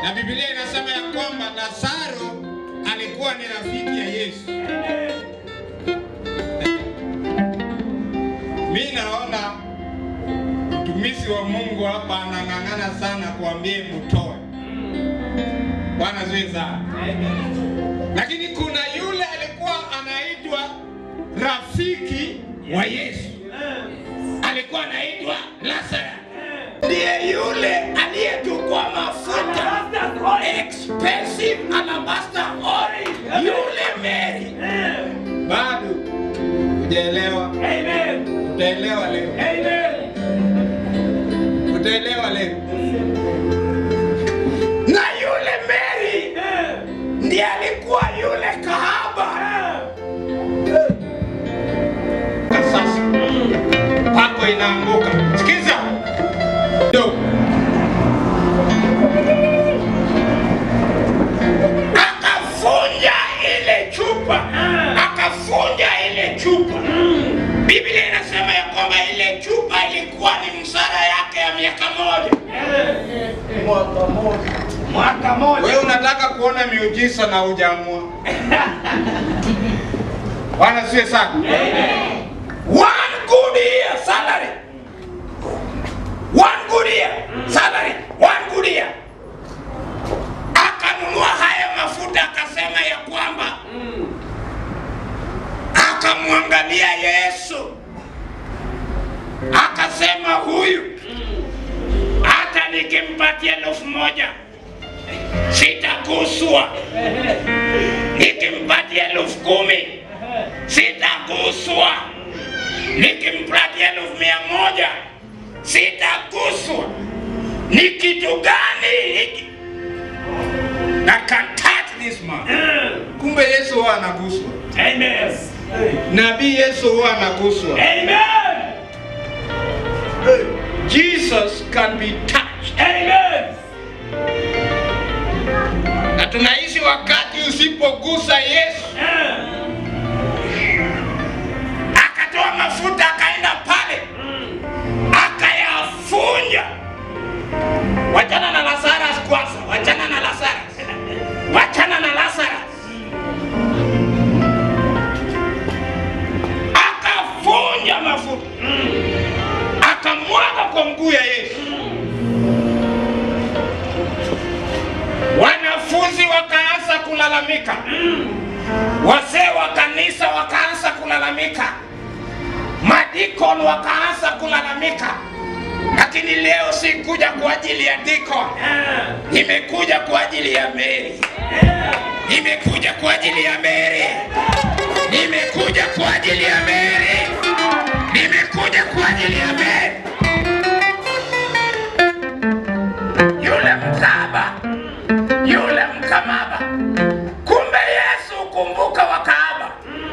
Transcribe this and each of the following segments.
na Biblia inasema ya kwamba Lazaro alikuwa ni rafiki ya Yesu. Mi naona mtumishi wa Mungu hapa anang'ang'ana sana kuambie mtoe. Bwana zuri sana. Lakini kuna yule alikuwa anaitwa rafiki wa Yesu, alikuwa anaitwa Lazaro, ndiye yule aliyetukwa mafuta expensive alabaster oil, yule Mary. Bado hujaelewa? Utaelewa leo, utaelewa leo. Na yule Mary ndiye alikuwa yule kahaba. Sasa pako inaanguka. Sikiza do akafunja ile chupa, akafunja ile chupa. Biblia inasema ya kwamba ile chupa ilikuwa ni msara yake ya miaka moja. Mwaka moja. Wewe unataka kuona miujiza na hujaamua. Bwana siwe sana. One good year salary. One good year salary. One good year. Akanunua haya mafuta akasema ya kwamba akamwangalia Yesu akasema huyu hata nikimpatia elfu moja sitaguswa, nikimpatia elfu kumi sitaguswa, nikimpatia elfu mia moja sitaguswa. Ni kitu gani hiki? I can touch this man. Kumbe Yesu huwa anaguswa, Amen. nabii Yesu huwa anaguswa. Amen. Jesus can be touched. Amen. Na tunaishi wakati usipogusa Yesu, akatoa mafuta akaenda pale akayafunja. Wachana na Lazarus kwanza, wachana na Lazarus, wachana na Lazarus. Akafunja mafuta akamwaga kwa mguu ya Yesu. Wanafunzi wakaanza kulalamika, wazee wa kanisa wakaanza kulalamika, madikon wakaanza kulalamika. Lakini leo si kuja kwa ajili ya dikon, nimekuja kwa ajili ya Mary, nimekuja kwa ajili ya Mary, nimekuja kwa ajili ya Mary, nimekuja kwa ajili ya Mary. Yule mkaba yule mkamaba. Kumbe Yesu kumbuka wakaaba.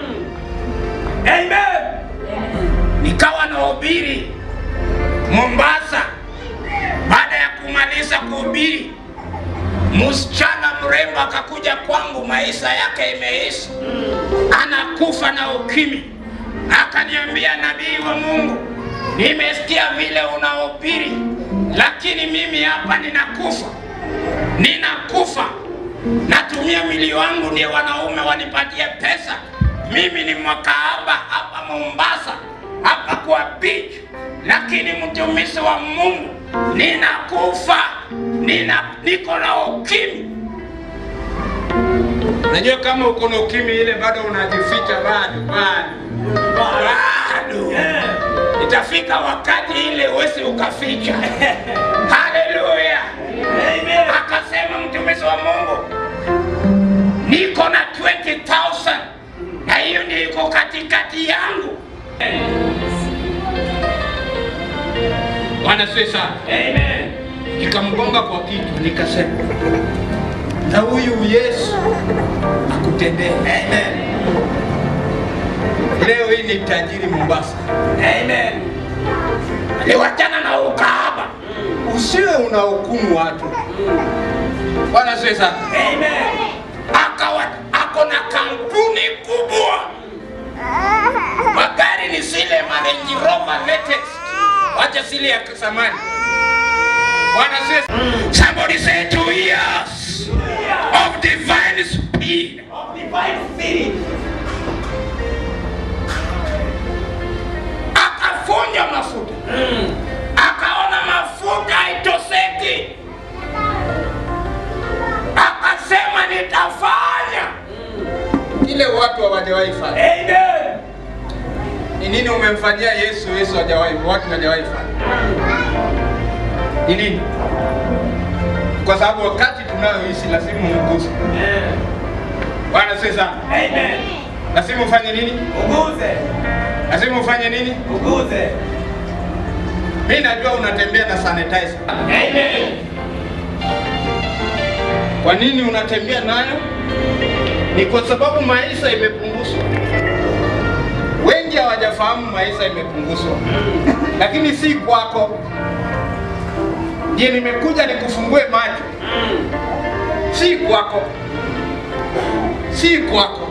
Amen. Nikawa nahubiri Mombasa. Baada ya kumaliza kuhubiri, msichana mrembo akakuja kwangu, maisha yake imeisha, anakufa na ukimwi. Akaniambia, nabii wa Mungu, nimesikia vile unahubiri, lakini mimi hapa ninakufa ninakufa, natumia mwili wangu ndio wanaume wanipatie pesa. Mimi ni mwakaaba hapa Mombasa, hapa kwa beach, lakini mtumishi wa Mungu, ninakufa, nina niko na ukimwi. Najua kama uko na ukimwi ile bado unajificha, bado bado bado, itafika wakati ile uwezi ukaficha. Haleluya! Amen. akasema mtumishi wa Mungu, niko na 20,000 na hiyo ndio iko katikati yangu. Bwana siwe sana. Amen. Nikamgonga kwa kitu nikasema, na huyu Yesu akutendee. Amen. Leo hii ni tajiri Mombasa, Amen. aliwachana na ukahaba. Usiwe unahukumu watu. Bwana siwe sana. Amen. akawa ako na kampuni kubwa, magari ni zile ma Range Rover latest, wacha zile ya zamani. Bwana says, somebody say two years. grace of divine speed. Of divine spirit. Akafunja mafuta, akaona mafuta haitoseki, akasema nitafanya kile watu hawajawahi fanya. Amen. Ni nini umemfanyia Yesu? Yesu hajawahi, watu hawajawahi fanya. Ni nini? Kwa sababu wakati tunayoishi lazima umguse. Bwana sasa, Amen. lazima ufanye nini? Uguze. Lazima ufanye nini? Uguze. Mimi najua unatembea na sanitizer. Amen. Kwa nini unatembea nayo? Ni kwa sababu maisha imepunguzwa. Wengi hawajafahamu maisha imepunguzwa, lakini si kwako. Je, nimekuja nikufungue macho, si kwako, si kwako,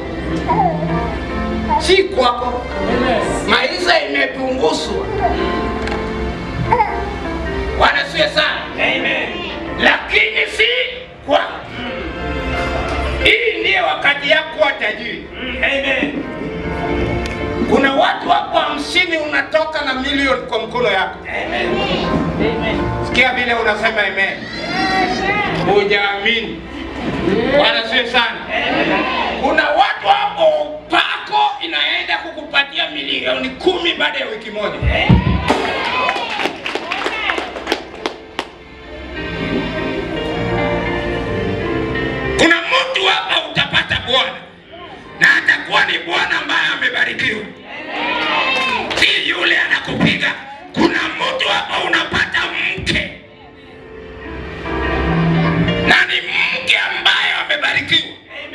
si kwako. Maisha imepunguzwa. Bwana siwe sana Amen. lakini si kwako. Hii ndiye wakati yako kuwa tajiri. Amen. Kuna watu hapo hamsini unatoka na milioni kwa mkono yako. Amen. Amen. Sikia vile unasema amen. Hujaamini. Bwana siwe sana. Kuna watu hapo pako inaenda kukupatia milioni kumi baada ya wiki moja. Kuna mtu hapa utapata bwana na atakuwa ni bwana ambaye amebarikiwa, si yule anakupiga. Kuna mtu hapa unapata mke na ni mke ambaye amebarikiwa.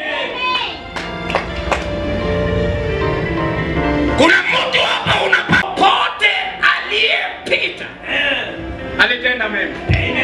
Kuna mtu hapa unapata pote aliyepita alitenda mema.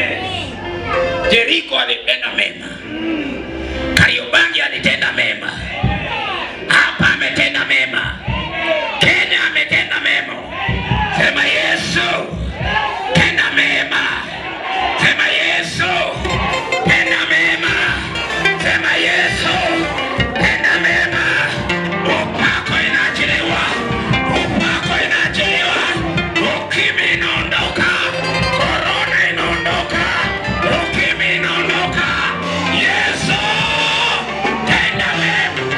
Jeriko alitenda mema. Kariobangi alitenda mema. Hapa ametenda mema. Kenya ametenda mema. Sema Yesu, tenda mema. Sema Yesu, tenda mema. Sema Yesu, tenda mema. Upako inaachiliwa. Upako inaachiliwa. Ukimwi inaondoka. Korona inaondoka. Ukimwi inaondoka. Yesu, tenda mema.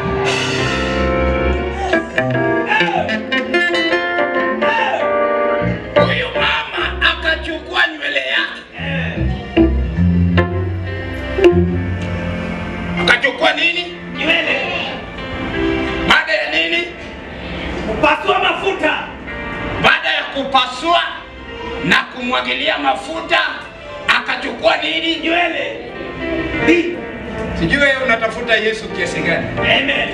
Huyu mama akachukua nywele yake, akachukua nini? Nywele. Baada ya nini? Kupasua mafuta. Baada ya kupasua na kumwagilia mafuta, akachukua nini? Nywele. Bi. Sijui wewe unatafuta Yesu kiasi gani? Amen.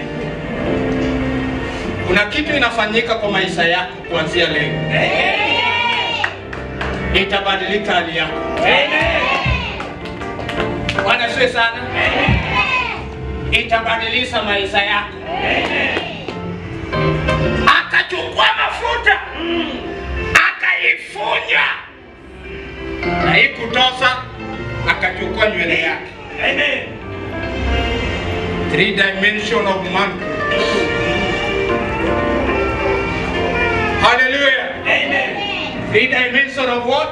Kuna kitu inafanyika kwa maisha yako kuanzia leo, itabadilika hali yako. Amen. Bwana siwe sana, itabadilisha maisha yako. Akachukua mafuta akaifunya, na hii kutosa, akachukua nywele yake. Amen. Three dimension of man. Hallelujah. Amen. Three dimension of what?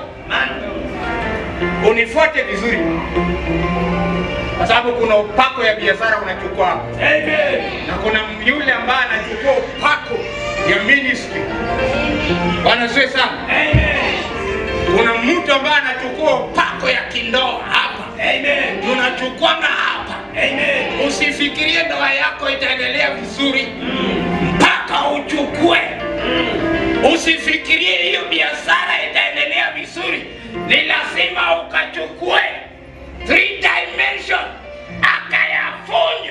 Unifuate vizuri, kwa sababu kuna upako ya biashara unachukua hapo. Amen. na kuna yule ambaye anachukua upako ya ministry. Bwana siwe sana. Amen. Kuna mtu ambaye anachukua upako ya kindoa hapa, Amen. tunachukwanga hapa. Amen. Usifikirie ndoa yako itaendelea vizuri mpaka uchukue. Usifikirie hiyo biashara itaendelea vizuri, ni lazima ukachukue three dimension, akayafunya.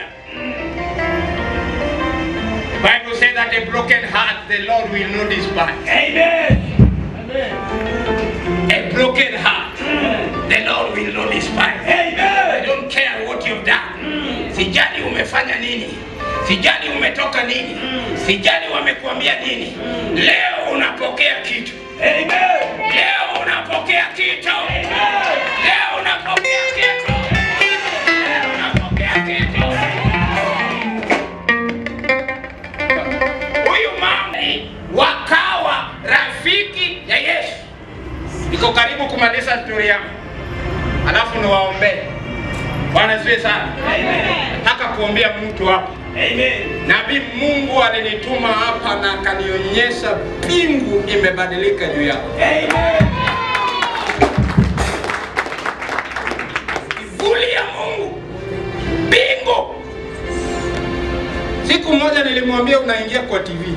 Bible says that a broken heart the Lord will not despise. Amen. A broken heart the Lord will not despise. I Amen. don't care what you've done. Sijali umefanya nini, sijali umetoka nini, sijali wamekuambia nini. Leo unapokea kitu, Amen. leo unapokea kitu, leo unapokea kitu. alafu niwaombee. Bwana siwe sana. Nataka kuombea mtu hapa. Amen. Nabii Mungu alinituma hapa na akanionyesha mbingu imebadilika juu yako. Amen. Kivuli ya Mungu, mbingu. Siku moja nilimwambia unaingia kwa TV,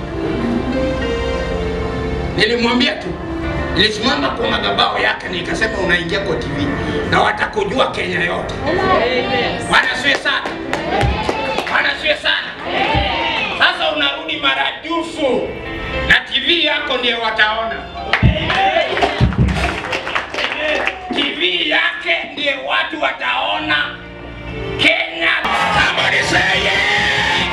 nilimwambia tu, nilisimama kwa madhabahu yake nikasema unaingia kwa TV na watakujua Kenya yote. Bwana siwe sana, Bwana siwe sana. Sasa unarudi maradufu na TV yako ndiye wataona. TV yake ndiye watu wataona Kenya. Somebody say yeah.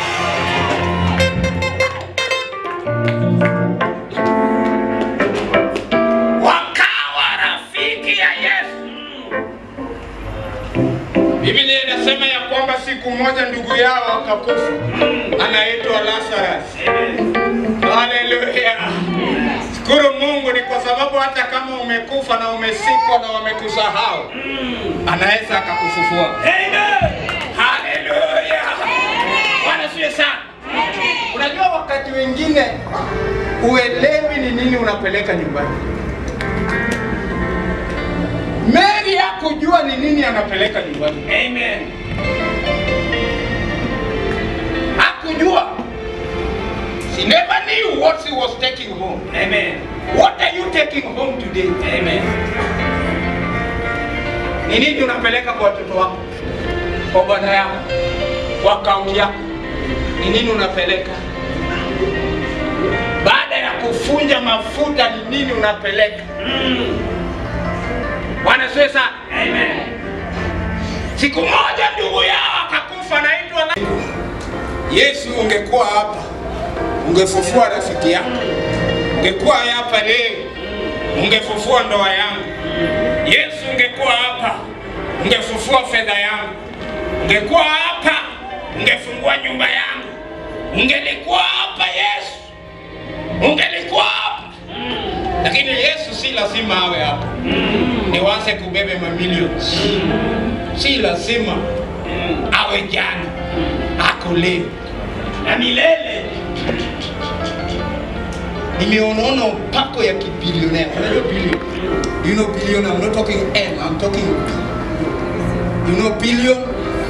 Wakawa rafiki ya Yesu. Biblia inasema ya kwamba siku moja ndugu yao akakufa, anaitwa Lazarus. Haleluya! Shukuru Mungu ni kwa sababu hata kama umekufa na umesikwa na wamekusahau, anaweza akakufufua. Amen. Haleluya! Bwana siye sana. Unajua wakati wengine uelewi ni nini unapeleka nyumbani. Mary hakujua ni nini anapeleka nyumbani, Amen. hakujua. She never knew what she was taking home. Amen. What are you taking home today? Amen. Ni nini unapeleka kwa watoto wako, kwa bwana yako, kwa akaunti yako? Ni nini unapeleka? Baada ya kufunja mafuta, ni nini unapeleka? Bwana siwe sana. Amen. Siku moja ndugu yao akakufa, naitwa na... Yesu, ungekuwa hapa ungefufua rafiki yako, ungekuwa hapa leo ungefufua ndoa yangu. Yesu, ungekuwa hapa ungefufua fedha yangu, ungekuwa hapa ungefungua nyumba yangu, ungelikuwa hapa Yesu, ungelikuwa hapa. Lakini Yesu si lazima awe hapa, niwaze kubebe mamilioni, si lazima awe jana, ako leo. Na milele. nimeonaona upako ya kibilionea. Unajua billion? You know billion? I'm not talking M, I'm talking B. You know billion?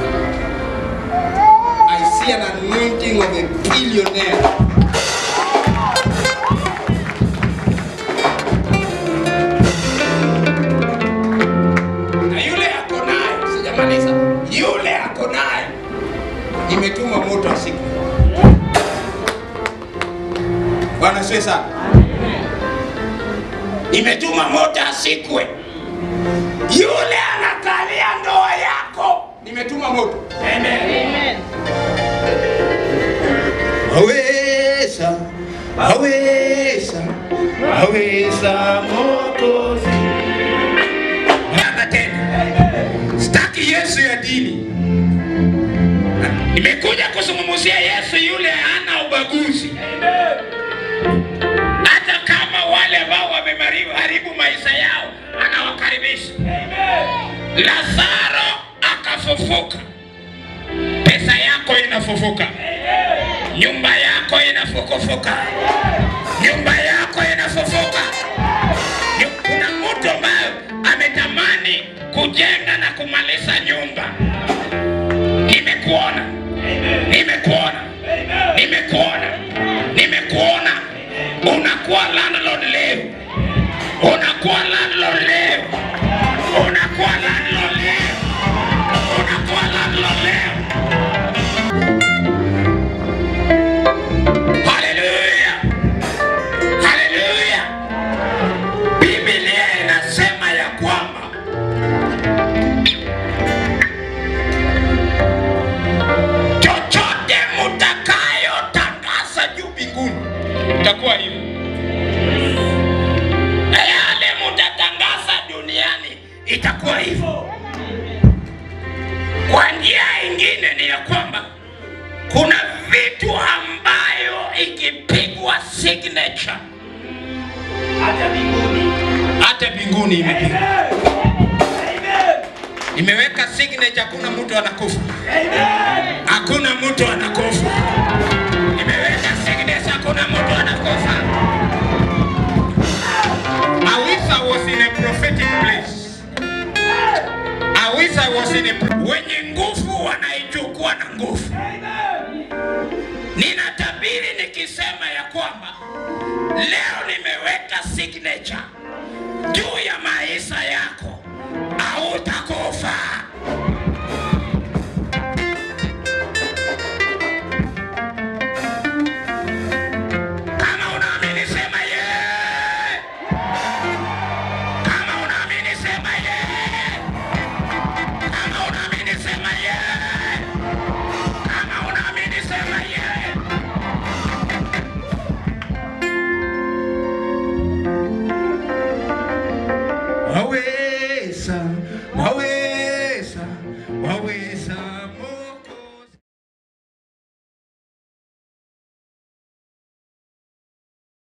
I see an anointing of a billionaire. Na yule ako naye, sijamaliza. Yule ako naye. Nimetuma moto asiku. Bwana siwe sana. Imetuma moto asikwe. Yule anakalia ndoa yako, nimetuma moto. Amen. Aweza, aweza, aweza Mwokozi. Baba tena, sitaki Yesu ya dini. Nimekuja kuzungumzia Yesu yule hana ubaguzi. hata kama wale ambao wameharibu maisha yao anawakaribisha. Lazaro akafufuka, pesa yako inafufuka, nyumba yako inafukufuka, nyumba yako inafufuka. Nyu- Kuna mtu ambaye ametamani kujenga na kumaliza nyumba. Nimekuona, nimekuona, nimekuona, nimekuona. Unakuwa landlord leo, unakuwa landlord leo, unakuwa landlord leo, unakuwa landlord leo. Haleluya, haleluya. Biblia inasema ya kwamba chochote mtakayotangaza juu mbinguni itakuwa hivyo, na yale mtatangaza duniani itakuwa hivyo. Kwa njia ingine ni ya kwamba kuna vitu ambayo ikipigwa signature Hata mbinguni. hata mbinguni imepigwa. Amen. Amen. Nimeweka signature, hakuna mtu anakufa, hakuna mtu anakufa. Nimeweka signature, hakuna mtu anakufa. I wish I was in a prophetic place. I wish I was in a pro- wenye nguvu wanaichukua na nguvu. Ninatabiri nikisema ya kwamba leo nimeweka signature juu ya maisha yako, hautakufa. Kama unaamini sema yeah. Kama unaamini sema yeah. Kama unaamini sema yeah. Kama unaamini sema yeah. Awe